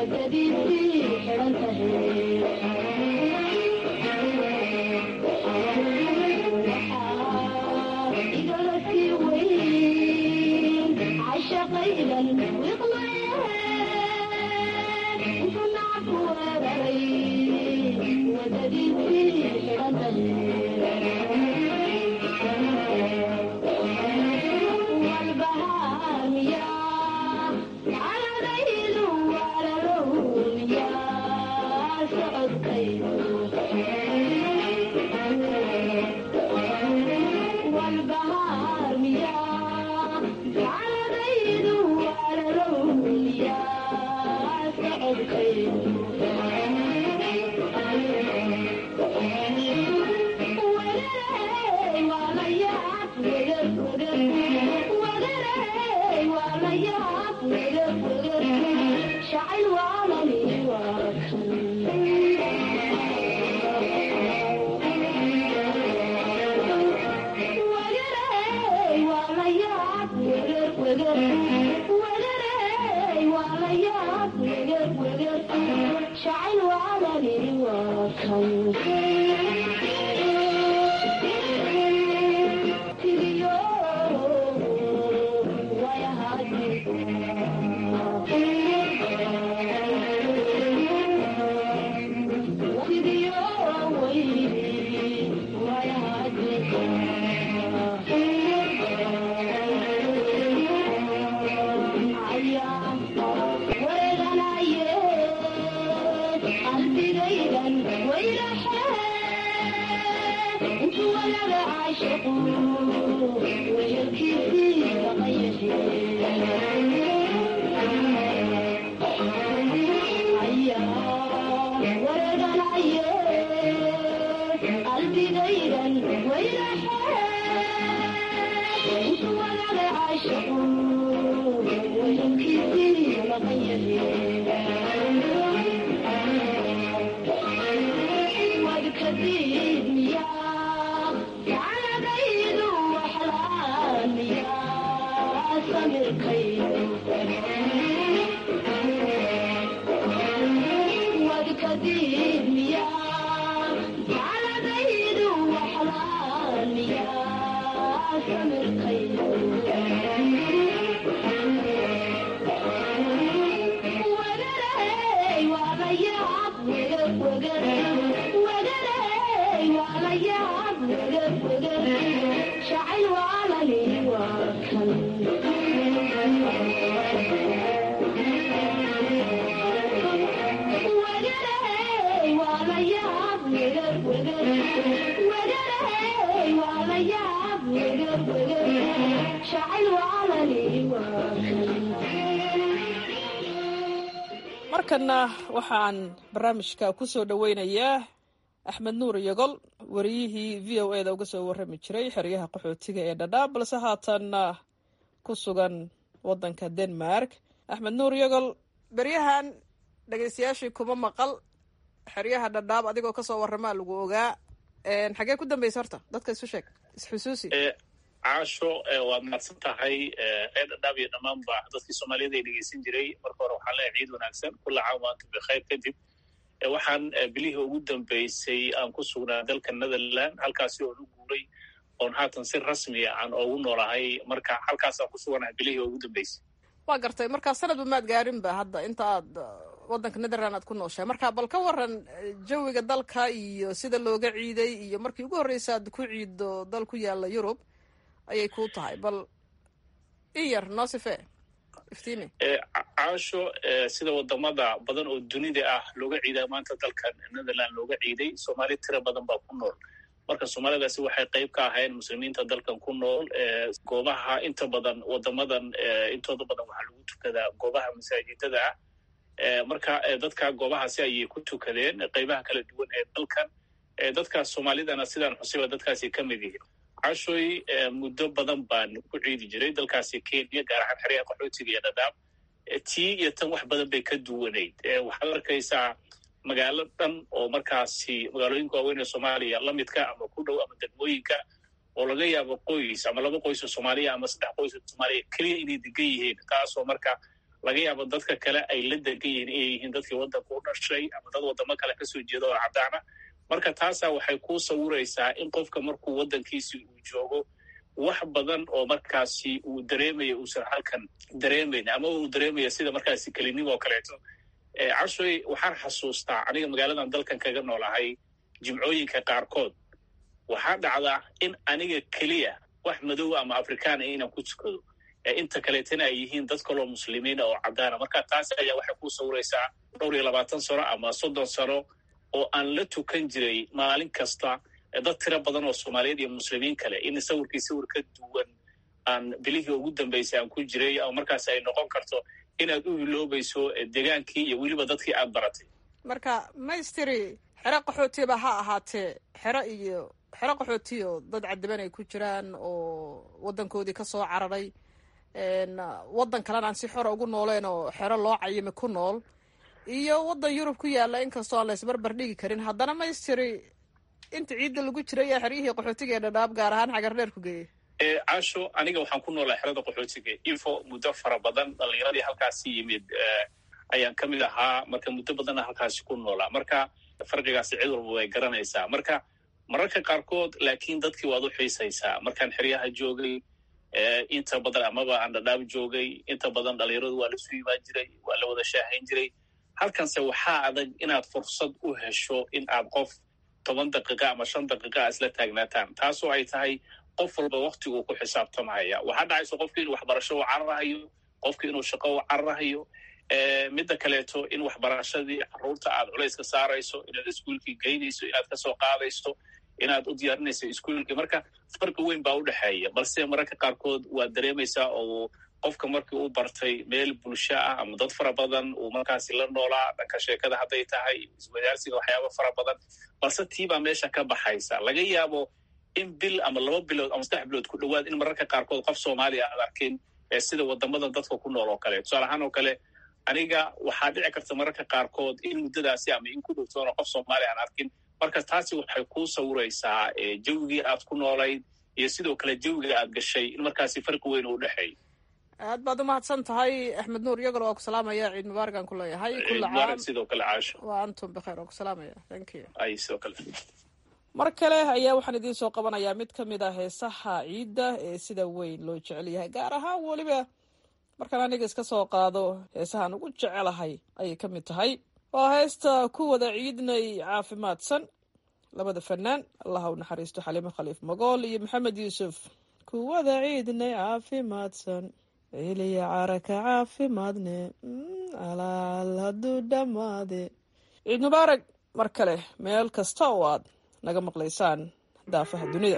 markana waxaan barnaamijka ku soo dhoweynayaa axmed nuur yogol wariyihii v o e da uga soo warrami jiray xeryaha qaxootiga ee dhadhaab balse haatanna ku sugan waddanka denmark axmed nuur yogol beryahan dhegeystayaashii kuma maqal xeryaha dhadhaab adigoo kasoo warramaa lagu ogaa xagee ku dambeysa horta dadka isu sheeg isxusuusi caasho waad mahadsan tahay ee dhadhaab iyo dhammaanba dadkii soomaaliyada ay dhegeysan jiray marka hore waxaan leeyahay ciid wanaagsan kulla caam waantum bikhayr kadib waxaan bilihii ugu dambeysay aan ku sugnaa dalka netherland halkaasi oon u guuray oon haatan si rasmiya aan oogu noolahay marka halkaasaan ku suganahay bilihii ugu dambeysay waa gartay markaa sanadba maad gaarinba hadda inta aad waddanka netherland aad ku nooshahay marka bal ka waran jawiga dalka iyo sida looga ciiday iyo markii ugu horreysa aad ku ciiddo dal ku yaala yurub ayay kuu tahay bal in yar noo sifee iftiimi caasho sida wadamada badan oo dunida ah looga ciidaa maanta dalkan netherland looga ciiday soomaali tira badan baa ku nool marka soomaalidaasi waxay qayb ka ahayn muslimiinta dalkan ku nool goobaha inta badan wadamadan intooda badan waxaa lagu tukadaa goobaha masaajidada ah marka dadka goobahaasi ayay ku tukadeen qaybaha kala duwan ee dalkan dadkaas soomaalidana sidaan xusiba dadkaasi ka mid yihiin cashoy muddo badan baan ku ciidi jiray dalkaasi kenya gaar ahaan xeryaha qaxootiga iyo dhadhaab tii iyo tan wax badan bay ka duwanayd waxaad arkaysaa magaalo dhan oo markaasi magaalooyinka waaweyn ee soomaaliya lamidka ama ku dhow ama degmooyinka oo laga yaabo qoys ama laba qoys oo soomaaliya ama saddex qoys oo soomaaliya keliya inay degan yihiin taasoo marka laga yaabo dadka kale ay la degan yihiin inay yihiin dadkii waddanka u dhashay ama dad waddamo kale kasoo jeeda oo caddaana marka taasaa waxay kuu sawiraysaa in qofka markuu waddankiisi uu joogo wax badan oo markaasi uu dareemaya uusan halkan dareemayn ama uu dareemaya sida markaasi kelinimo oo kaleeto cashoy waxaan xasuustaa aniga magaaladan dalkan kaga noolahay jimcooyinka qaarkood waxaa dhacdaa in aniga keliya wax madow ama afrikaana inaan ku tukado inta kaleetana ay yihiin dad kaloo muslimiina oo caddaana marka taas ayaa waxay ku sawiraysaa dhowr iyo labaatan sano ama soddon sano oo aan la tukan jiray maalin kasta dad tiro badan oo soomaaliyeed iyo muslimiin kale in sawirkii sawir ka duwan aan bilihii ugu dambaysay aan ku jiray ama markaas ay noqon karto inaad u hiloobayso degaankii iyo weliba dadkii aad baratay marka maystiri xero qaxootiba ha ahaatee xero iyo xero qaxootiyo dad cadiban ay ku jiraan oo waddankoodii ka soo cararay waddan kalena aan si xora ugu nooleen oo xero loo cayimi ku nool iyo waddan yurub ku yaalla inkastoo aan laysbarbar dhigi karin haddana maystiri inta ciidda lagu jiray ee xeryihii qaxootiga ee dhadhaab gaar ahaan xagar dheer ku geeyey casho aniga waxaan ku noolaa xerada qaxootiga info muddo fara badan dhalinyaradii halkaasi yimid ayaan ka mid ahaa marka muddo badanna halkaasi ku noolaa marka farqigaasi cid walba way garanaysaa marka mararka qaarkood laakiin dadkii waad u xiisaysaa markaan xeryaha joogay inta badan amaba aan dhadhaab joogay inta badan dhalinyaradu waa laisu imaan jiray waa la wada shaahayn jiray halkanse waxaa adag inaad fursad u hesho in aad qof toban daqiiqa ama shan daqiiqa isla taagnaataan taasoo ay tahay qof walba waktiguu ku xisaabtamaya waxaa dhacayso qofki inuu waxbarasho u cararahayo qofki inuu shaqo u cararahayo midda kaleeto in waxbarashadii caruurta aad culayska saarayso inaad iskuolkii geynayso inaad kasoo qaadayso inaad u diyaarinayso iskuolkii marka farqi weyn baa u dhexeeya balse mararka qaarkood waad dareemaysaa oo qofka markii uu bartay meel bulsho ah ama dad fara badan uu markaasi la noolaa dhanka sheekada hadday tahay iswadaarsiga waxyaaba fara badan balse tiibaa meesha ka baxaysa laga yaabo in bil ama laba bilood ama saddex bilood ku dhowaad in mararka qaarkood qof soomaaliya aad arkin sida wadamadan dadka ku nool oo kale tusaale ahaan oo kale aniga waxaa dhici karta mararka qaarkood in muddadaasi ama in ku dhowtoona qof soomaaliya aan arkin marka taasi waxay kuu sawiraysaa jawigii aad ku noolayd iyo sidoo kale jawiga aad gashay in markaasi farqi weyn u dhexeey aad baad umahadsan tahay axmed nuur iyagana waa ku salaamaya ciid mubaarak aan ku leeyahay kula mubaarak sidoo kale caasho waa antum bikheer waa ku salaamaya thank you ay sidoo kale mar kale ayaa waxaan idiin soo qabanayaa mid ka mid ah heesaha ciidda ee sida weyn loo jecel yahay gaar ahaan weliba markaan aniga iska soo qaado heesahaan ugu jecelahay ayay ka mid tahay waa heesta ku wada ciidnay caafimaadsan labada fanaan allaha u naxariisto xaliimo khaliif magool iyo maxamed yuusuf ku wada ciidnay caafimaadsan celiya caraka caafimaadne alaal hadduu dhammaade ciid mubaarak mar kale meel kasta oo aad naga maqlaysaan daafaha dunida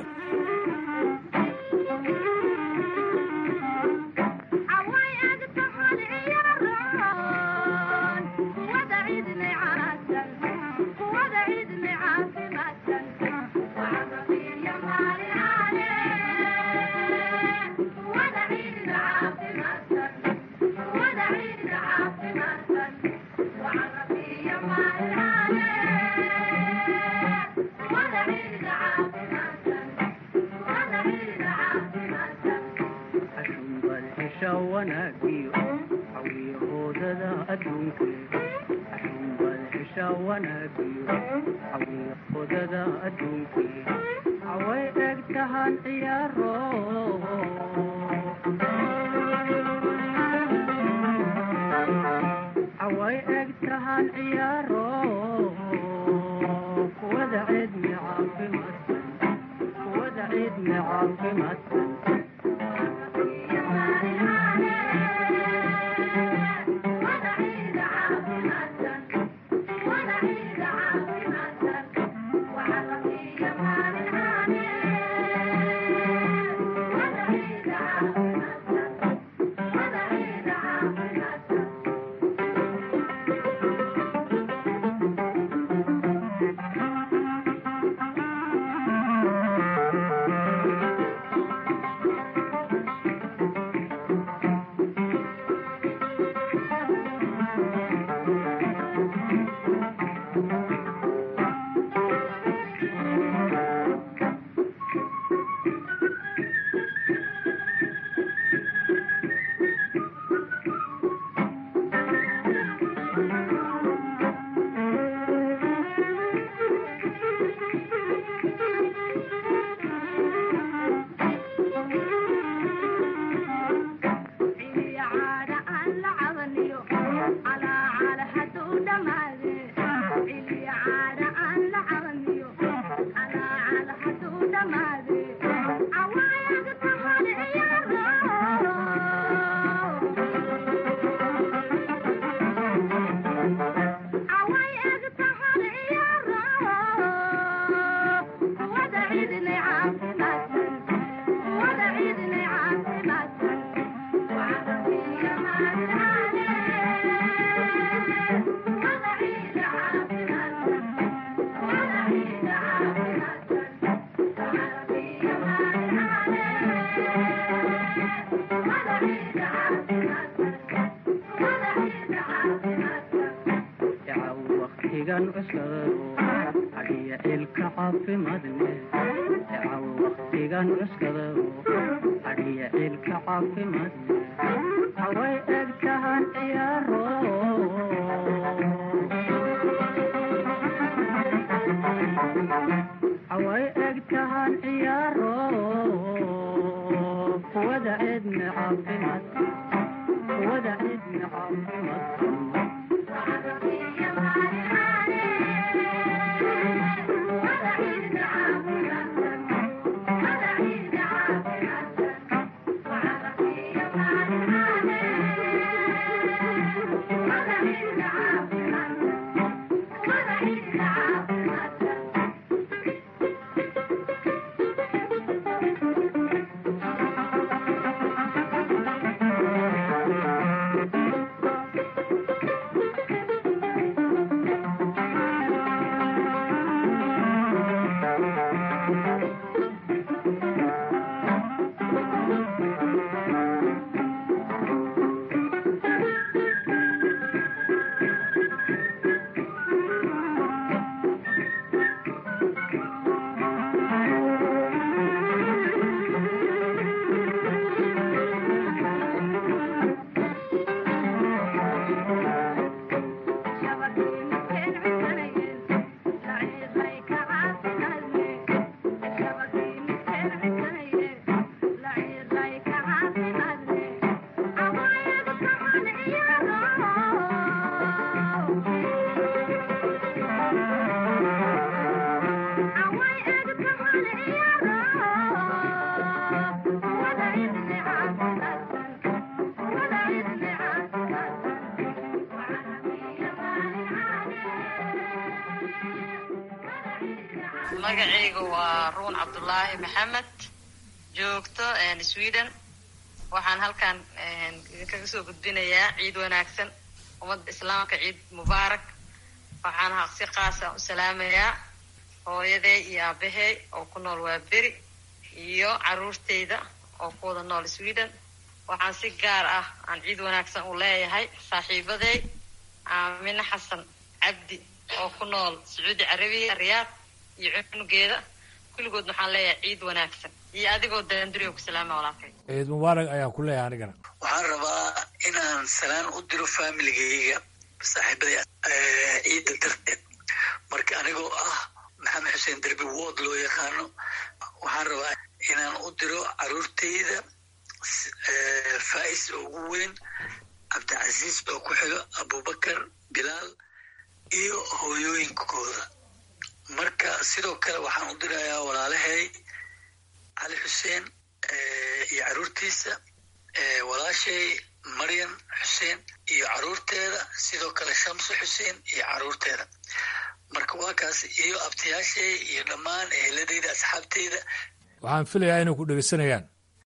magacayga waa ruun cabdulaahi maxamed joogto sweden waxaan halkan idinkaga soo gudbinayaa ciid wanaagsan ummadda islaamka ciid mubaarak waxaan si qaasa u salaamayaa hooyaday iyo aabahey oo ku nool waa beri iyo caruurteyda oo ku wada nool sweden waxaan si gaar ah aan ciid wanaagsan u leeyahay saaxiibaday aamine xasan cabdi oo ku nool sacuudi carabiya riyaad iyo cunugeeda kulligood waxaan leeyahay ciid wanaagsan iyo adigoo daanduriga ku salaama walaalkay ciid mubaarak ayaan ku leeyahay anigana waxaan rabaa inaan salaan u diro familigayga saaxiibada ciidda darteed marka anigoo ah maxamed xuseen derbi wood loo yaqaano waxaan rabaa inaan u diro caruurtayda faa'is oo ugu weyn cabdicasiis oo ku xigo abubakar bilaal iyo hooyooyinkooda marka sidoo kale waxaan u dirayaa walaalahay cali xuseen iyo caruurtiisa walaashay maryam xuseen iyo caruurteeda sidoo kale shamso xuseen iyo caruurteeda marka waa kaas iyo abtayaashay iyo dhammaan eheladayda asxaabteyda waxaan filayaa inay ku dhegeysanayaan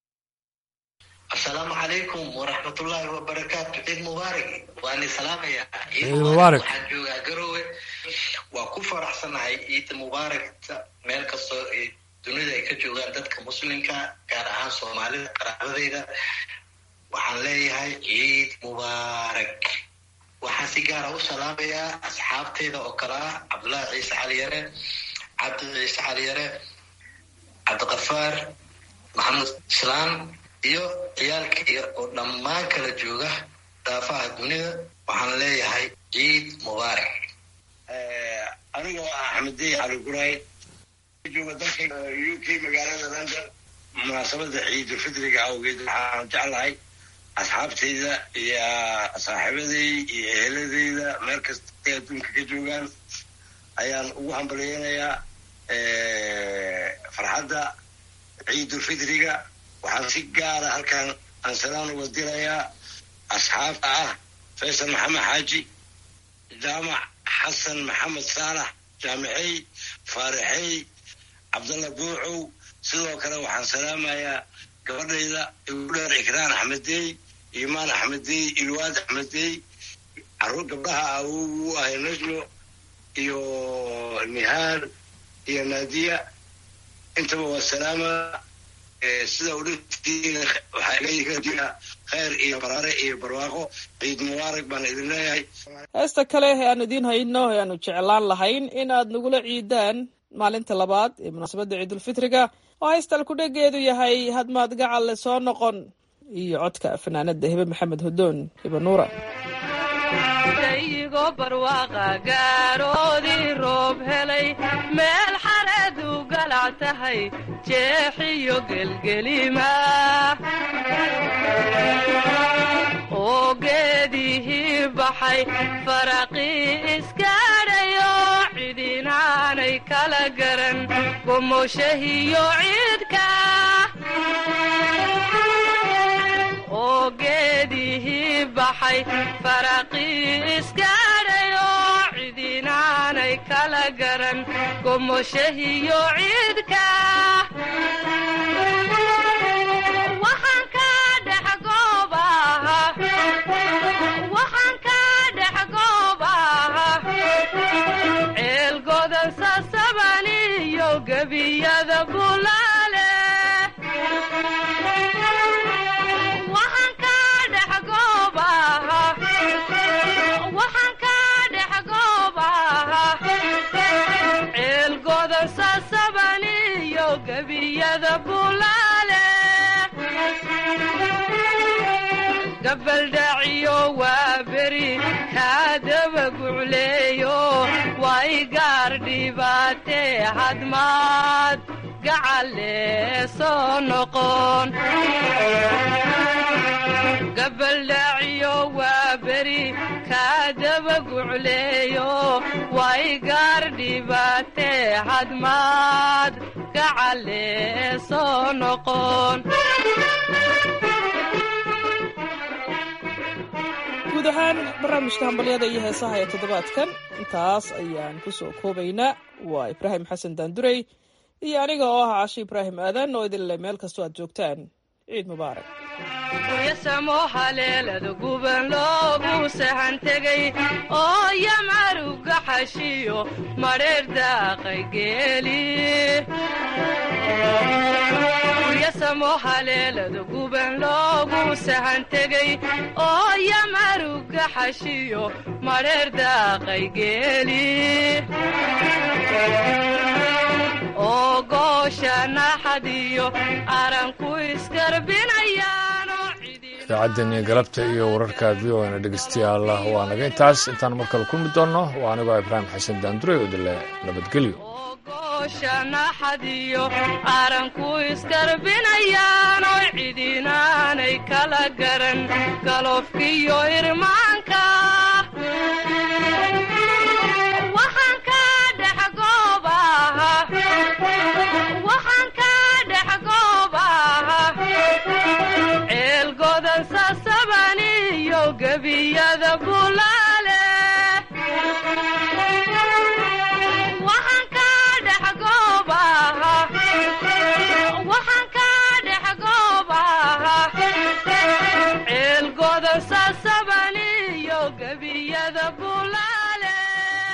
asalaamu calaykum waraxmatullaahi wabarakaatu ciid mubaarak waani salaamaya ciid mubaarak waxaan joogaa garowe waa ku faraxsanahay ciida mubaarakta meel kastoo ay dunida ay ka joogaan dadka muslimka gaar ahaan soomaalida qaraabadeyda waxaan leeyahay ciid mubaarak waxaan si gaara u salaamayaa asxaabteyda oo kale ah cabdullaahi ciise caliyare cabdi ciise caliyare cabdiqafaar maxamed islaan iyo ciyaalkayga oo dhammaan kala jooga daafaha dunida waxaan leeyahay ciid mubaarak anigoo ah axmediy cali guray jooga dalka u k magaalada london munaasabada ciidulfitriga awgeed waxaan jeclahay asxaabtayda iyo saaxiibaday iyo eheladayda meel kastay adduunka ka joogaan ayaan ugu hambalyeynayaa farxadda ciidulfitriga waxaan si gaara halkan aan salaan uga dirayaa asxaabta ah faysal maxamed xaaji jaamac xasan maxamed saalax jaamicey faarixey cabdalla buucow sidoo kale waxaan salaamayaa gabadhayda igu dheer ikraan axmedey imaan axmedey ilwaad axmedey caruur gabdhaha awogu ahay najmo iyo nihaan iyo naadiya intaba waa salaama sida udhintiina waxaa iga jira khayr iyo baraare iyo barwaaqo ciid mubaarak baan idin leeyahay heesta kale ee aanu idiin hayno ee aanu jeclaan lahayn in aad nagula ciidaan maalinta labaad ee munaasabadda ciidulfitriga oo haystal kudhegeedu yahay hadmaad gacalle soo noqon iyo codka fanaanada hebe maxamed hudoon hebe nuura dayigo barwaaqa gaaroodii roob helay meel xareedu galac tahay jeexiyo gelgelima oo geedihii baxay faraqii iskaadhayo cidinaanay kala garan gomoshahiyo ciidka oo geedihii baxay faraqii iskaadhayo cidinaanay kala garan gomoshahiyo ciidka waxaan ka dhex goobaha waxaan ka dhex goobaha ceel godan sasaban iyo gebiyada bulaale waxaan ka dhex goobaha waxaan ka dhex goobaha ceel godan sasaban iyo gebiyada bulaale gabaldhaciyo waa beri kaadaba gucleeyo way gaar dhibaatee hadmaad gacalle soo noqon gabaldhaciyo waa beri kaadaba gucleeyo way gaar dhibaatee hadmaad gacalle soo noqon guud ahaan barnaamijka hambalyada iyo heesaha ee toddobaadkan intaas ayaan ku soo koobaynaa waa ibraahim xasan daandurey iyo aniga oo ah cashe ibraahim aadan oo idin le meel kastoo aad joogtaan ciid mubaarak yasamo haleelada guban loogu sahan tegay oo yamaruga xashiyo madheer daaqay geeli yasamo haleelada guban loogu sahan tegay oo yamaruga xashiyo madheer daaqay geeli oo goosha naxadiyo aranku iskarbinayaano idaacaddeeni galabta iyo wararka v o na dhegeystayaal waa naga intaas intaan mar kale kulmi doonno waa anigoo ibraahim xasan daandurey oo dile nabadgelyo goosha naxadiyo aranku iskarbinayaano cidinaanay kala garan galofkiyo irmaanka